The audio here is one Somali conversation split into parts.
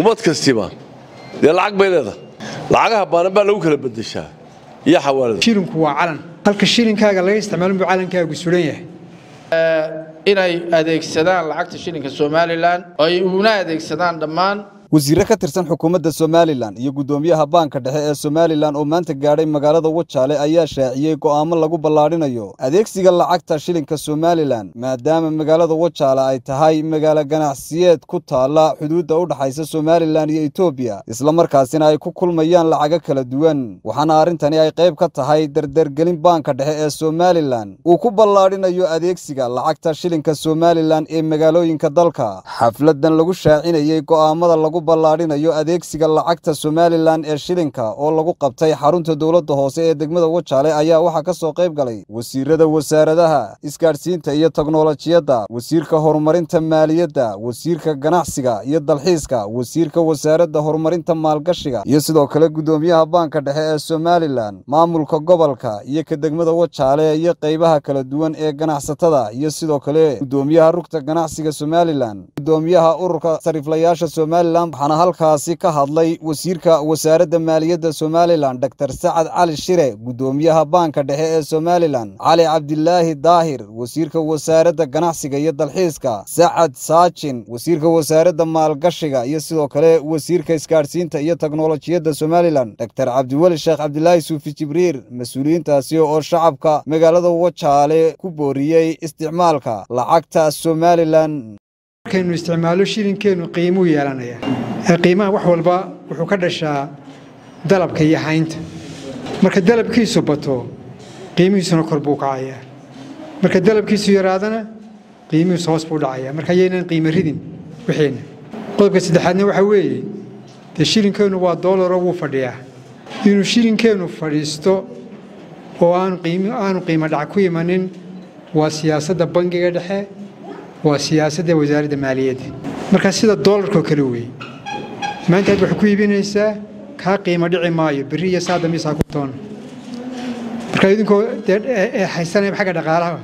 ummad kastiba dee lacag bay leedahay lacagaha baanan baa lagu kala bedeshaa iyo xawaalada shilinku waa calan halka shilinkaaga laga isticmaalo buu calankaagu sulan yahay inay adeegsadaan lacagta shilinka somalilan oo ay una adeegsadaan dhammaan wasiirre ka tirsan xukuumadda somalilan iyo guddoomiyaha baanka dhexe ee somalilan oo maanta gaadhay magaalada wajaale ayaa shaaciyey go'aamo lagu ballaadhinayo adeegsiga lacagta shilinka somalilan maadaama magaalada wajaale ay tahay magaalo ganacsiyeed ku taalla xuduudda u dhaxaysa somalilan iyo etoobiya islamarkaasina ay ku kulmayaan lacago kala duwan waxaana arrintani ay qayb ka tahay dardargelin baanka dhexe ee somalilan uu ku ballaadhinayo adeegsiga lacagta shilinka somalilan ee magaalooyinka dalka xafladan lagu shaacinayey go'aamada lagu ballaadhinayo adeegsiga lacagta somalilan ee shilinka oo lagu qabtay xarunta dowladda hoose ee degmada wajaale ayaa waxaa ka soo qayb galay wasiirada wasaaradaha isgaadhsiinta iyo teknolojiyadda wasiirka horumarinta maaliyadda wasiirka ganacsiga iyo dalxiiska wasiirka wasaaradda horumarinta maalgashiga iyo sidoo kale guddoomiyaha baanka dhexe ee somalilan maamulka gobolka iyo ka degmada wajaale iyo qaybaha kala duwan ee ganacsatada iyo sidoo kale guddoomiyaha rugta ganacsiga somalilan guddoomiyaha ururka sariflayaasha somalilan waxaana halkaasi ka hadlay wasiirka wasaaradda maaliyadda somalilan dor sacad cali shire guddoomiyaha baanka dhexe ee somalilan cali cabdilaahi daahir wasiirka wasaaradda ganacsiga iyo dalxiiska sacad saajin wasiirka wasaaradda maalgashiga iyo sidoo kale wasiirka isgaadhsiinta iyo teknolojiyadda somalilan dor cabdiweli sheekh cabdilaahi suufi jibriir mas-uuliyiintaasi oo shacabka magaalada wajaale ku booriyey isticmaalka lacagta somalilan markaynu isticmaalo shilinkeennu qiimuu yeelanaya qiimaha wax walba wuxuu ka dhashaa dalabka iyo haynta marka dalabkiisu bato qiimihiisuna kor buu kacayaa marka dalabkiisu yaraadana qiimihiisu hoos buu dhacaya marka ayaynan qiimo ridin wixiina qodobka saddexaadna waxaa weeye dee shilinkeennu waa doolaroo wuu fadhiyaa inuu shilinkeennu fadhiisto oo aanu qiimo dhac ku imanin waa siyaasadda bangiga dhexe waa siyaasadda wasaaradda maaliyadda markaa sida doolarkoo kale weeye maanta aad waxay ku iibinaysaa kaa qiimo dhici maayo berri iyo saada miisaa ku toona marka idinkoo dee haysanaya xagga dhaqaalaha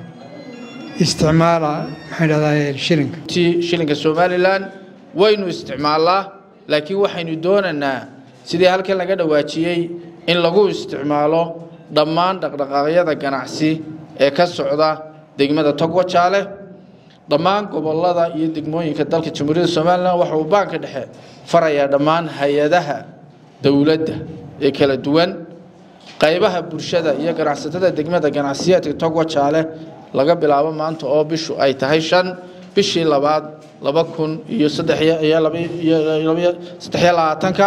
isticmaala maxaan dhahdaa shilinka ti shilinka somalilan waynu isticmaalnaa laakiin waxaynu doonaynaa sidii halkan laga dhawaajiyey in lagu isticmaalo dhammaan dhaqdhaqaaqyada ganacsi ee ka socda degmada togwajaale dhammaan gobolada iyo degmooyinka dalka jamhuuriyadda somalilan waxa uu baanka dhexe farayaa dhammaan hay-adaha dowladda ee kala duwan qaybaha bulshada iyo ganacsatada degmada ganacsiyeedka togwajaale laga bilaabo maanta oo bishu ay tahay shan bishii labaad laba kun iyo saddexiyo labaatanka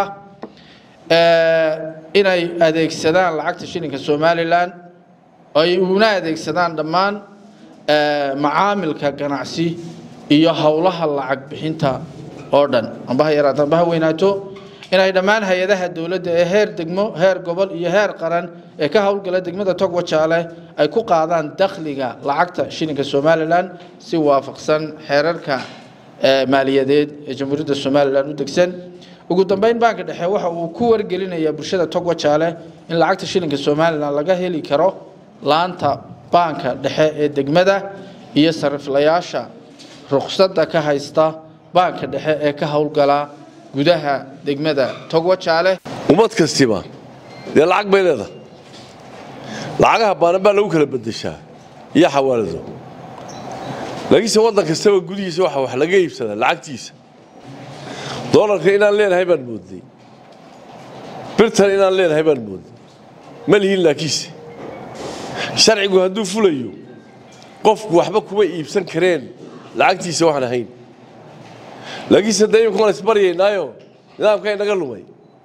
inay adeegsadaan lacagta shilinka somalilan oo ay una adeegsadaan dhammaan macaamilka ganacsi iyo howlaha lacag bixinta oo dhan amba ha yaraato amba ha weynaato inay dhammaan hay-adaha dowladda ee heer degmo heer gobol iyo heer qaran ee ka howlgala degmada togwajaale ay ku qaadaan dakhliga lacagta shilinka somalilan si waafaqsan xeerarka maaliyadeed ee jamhuuriyadda somalilan u degsan ugu dambeyn baanka dhexe waxa uu ku wargelinayaa bulshada togwajaale in lacagta shilinka somalilan laga heli karo laanta baanka dhexe ee degmada iyo sariflayaasha ruqsadda ka haysta baanka dhexe ee ka howlgala gudaha degmada togwajaale ummad kastiba dee lacag bay leedahay lacagaha baanan baa lagu kala bedeshaa iyo xawaalado laakiinse waddan kastaba gudihiisa waxa wax laga iibsadaa lacagtiisa doolarka inaan leenahay baan moodnay birtan inaan leenahay baan moodnay ma lihin laakiinse sharcigu hadduu fulayo qofku waxba kuma iibsan kareen lacagtiisa waxaan ahayn laakiinse dee imika waan isbaryaynaayo nidaamkaa inaga lumay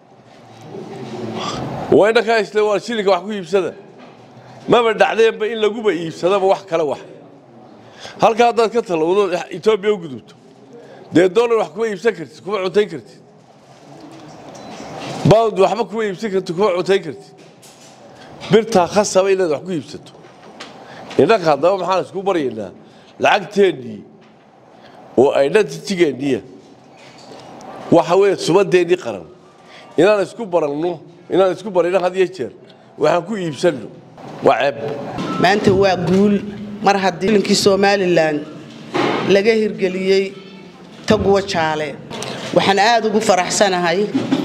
waa inakaa isle waa shilinka wax ku iibsada maba dhacdeenba in laguba iibsadaba wax kale wax halka haddaad ka talowdo etoobiya u gudubto dee doolar wax kuma iibsan kartid kuma cuntayn kartid bawd waxba kuma iibsan kartid kuma cuntayn kartid birtaa khasaba inaad wax ku iibsato innanka haddaba maxaan isku baryaynaa lacagteennii oo identitigeenniya waxa weeye subadeennii qaran inaan isku baranno inaan isku barayno had iyo jeer waxaan ku iibsanno waa ceeb maanta waa guul mar haddii linkii somalilan laga hirgeliyey tagwa jaale waxaan aada ugu faraxsanahay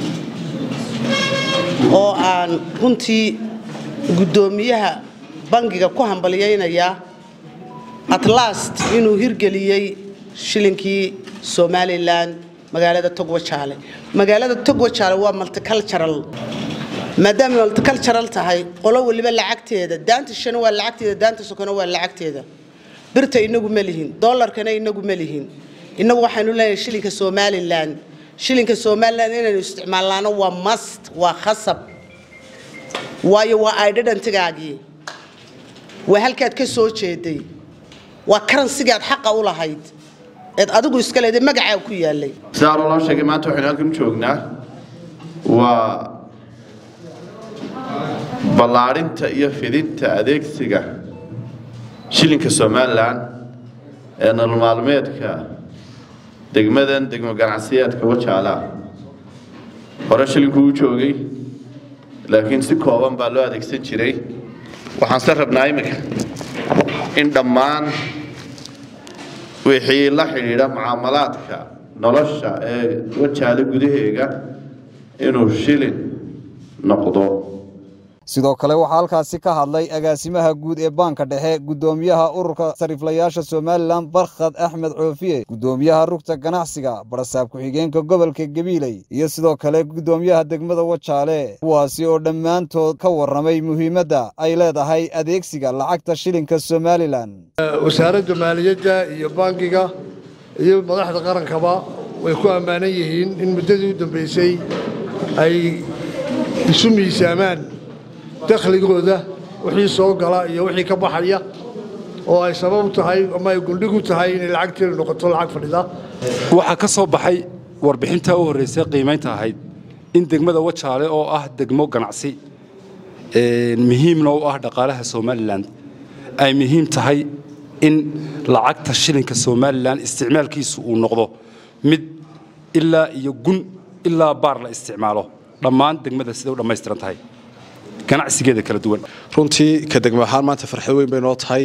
oo aan runtii guddoomiyaha bangiga ku hambalyaynayaa atlast inuu hirgeliyey shilinkii somalilan magaalada togwajaale magaalada togwajaale waa multicultural maadaama multicultural tahay qolo waliba lacagteeda daanta shana waa lacagteeda daanta sokona waa lacagteeda birta inagu ma lihin dollarkana inagu ma lihin inagu waxaynu leenahay shilinka somalilan shilinka somalilan inaynu isticmaalnaano waa mast waa khasab waayo waa idhadantigaagii waa halkaad ka soo jeeday waa karansigaad xaqa u lahayd eed adigu iska leeday magacaa ku yaalay sidaa loo sheegay maanta waxaynu halkan u joognaa waa ballaadhinta iyo fidinta adeegsiga shilinka somalilan ee nolol maalmeedka degmadan degmo ganacsiyeedka wajaala hore shilinku u joogay laakiin si kooban baa loo adeegsan jiray waxaan se rabnaa iminka in dhammaan wixii la xidhiidha mucaamalaadka nolosha ee wajaale gudaheega inuu shilin noqdo sidoo kale waxaa halkaasi ka hadlay agaasimaha guud ee baanka dhexe guddoomiyaha ururka sariiflayaasha somalilan barkhad axmed coofiye guddoomiyaha rugta ganacsiga barasaab ku-xigeenka gobolka gabiiley iyo sidoo kale guddoomiyaha degmada wajaale kuwaasi oo dhammaantood ka warramay muhiimadda ay leedahay adeegsiga lacagta shilinka somalilan wasaaradda maaliyadda iyo bangiga iyo madaxda qarankaba way ku ammaanan yihiin in muddadii u dambaysay ay isu miisaamaan dakhligooda wixii soo gala iyo wixii ka baxaya oo ay sabab u tahay ama ay guldhig u tahay inay lacagteedu noqoto lacag fadhida waxaa ka soo baxay warbixinta u horraysay qiimaynta ahayd in degmada wajaale oo ah degmo ganacsi muhiimna u ah dhaqaalaha somalilan ay muhiim tahay in lacagta shilinka somalilan isticmaalkiisu uu noqdo mid ilaa iyo gun ilaa baar la isticmaalo dhammaan degmada siday u dhammaystiran tahay ganacsigeeda kala duwan runtii ka degmo ahaan maanta farxad weyn bay noo tahay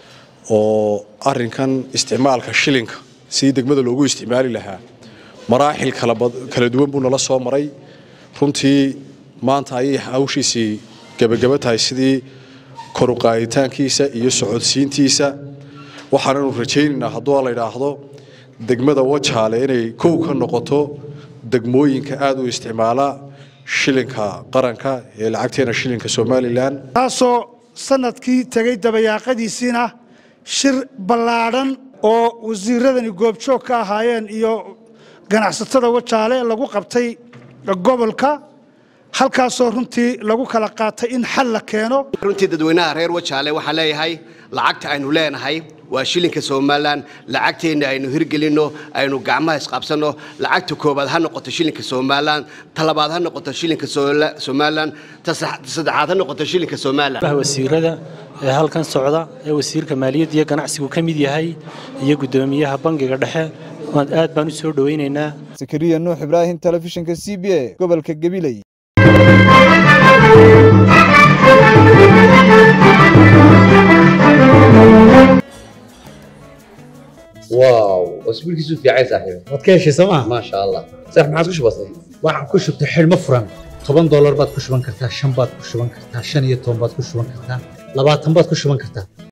oo arinkan isticmaalka shilinka sidii degmada loogu isticmaali lahaa maraaxil kala duwan buu nala soo maray runtii maanta ayay hawshiisii gebagaba tahay sidii koruqaaditaankiisa iyo socodsiintiisa waxaananu rajaynaynaa hadduu la idhaahdo degmada wajaale inay kow ka noqoto degmooyinka aada u isticmaala shilinka qaranka ee lacagteena shilinka somalilan taasoo sanadkii tegey dabayaaqadiisiina shir ballaadhan oo wasiiradani goobjoog ka ahaayeen iyo ganacsatada wajaale lagu qabtay gobolka halkaasoo runtii lagu kala qaatay in xal la keeno runtii dadweynaha reer wajaale waxaan leeyahay lacagta aynu leenahay waa shilinka somalilan lacagteenna aynu hirgelinno aynu gacmaha isqabsanno lacagta koobaad ha noqoto shilinka somalilan talabaad ha noqoto shilinka somalilan ta saddexaad ha noqoto shilinka somalilan wasiirada ee halkan socda ee wasiirka maaliyadda iyo ganacsigu ka mid yahay iyo guddoomiyaha bangiga dhexe aad baan u soo dhowaynaynaa sakariya nuux ibraahim telefishinka c b a gobolka gabiley واو اسبوع كيسو في عايز صاحبي waad ka heshay sooma ما شاء الله صح ما عادش بسيط waxaan ku shubtay xidhmo furan toban doolar baad ku shuban kartaa shan baad ku shuban kartaa shan iyo toban baad ku shuban kartaa labaatan baad ku shuban kartaa